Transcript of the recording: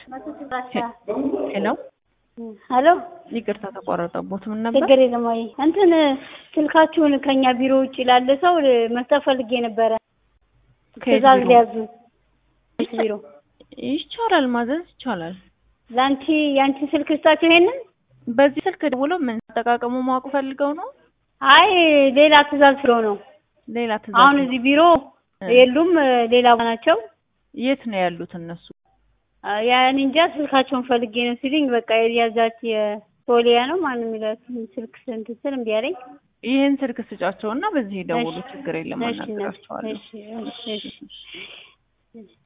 ሄሎ ሄሎ ይቅርታ ተቋረጠቦት። ምን ነበር? ችግር የለም ወይ እንትን ስልካችሁን ከኛ ቢሮ ውጭ ላለ ሰው መስጠት ፈልጌ ነበረ። ከየት ትእዛዝ ቢሮ? ሊያዙ ቢሮ ይቻላል፣ ማዘዝ ይቻላል። ለአንቺ የአንቺ ስልክ ልስጣችሁ ይሄንን? በዚህ ስልክ ደውሎ ምን አጠቃቀሙ ማወቅ ፈልገው ነው? አይ ሌላ ትእዛዝ ስለው ነው። ሌላ ትእዛዝ አሁን ነው። እዚህ ቢሮ እ። የሉም፣ ሌላ ናቸው። የት ነው ያሉት እነሱ? ያን እንጃ ስልካቸውን ፈልጌ ነው ሲሉኝ በቃ የያዛች የሶሊያ ነው ማን የሚላት ስልክ ስንት ስል እምቢ አለኝ። ይህን ስልክ ስጫቸው እና በዚህ ደውሉ፣ እሺ፣ ችግር የለም እሺ፣ አናግራቸዋለሁ። እሺ፣ እሺ፣ እሺ።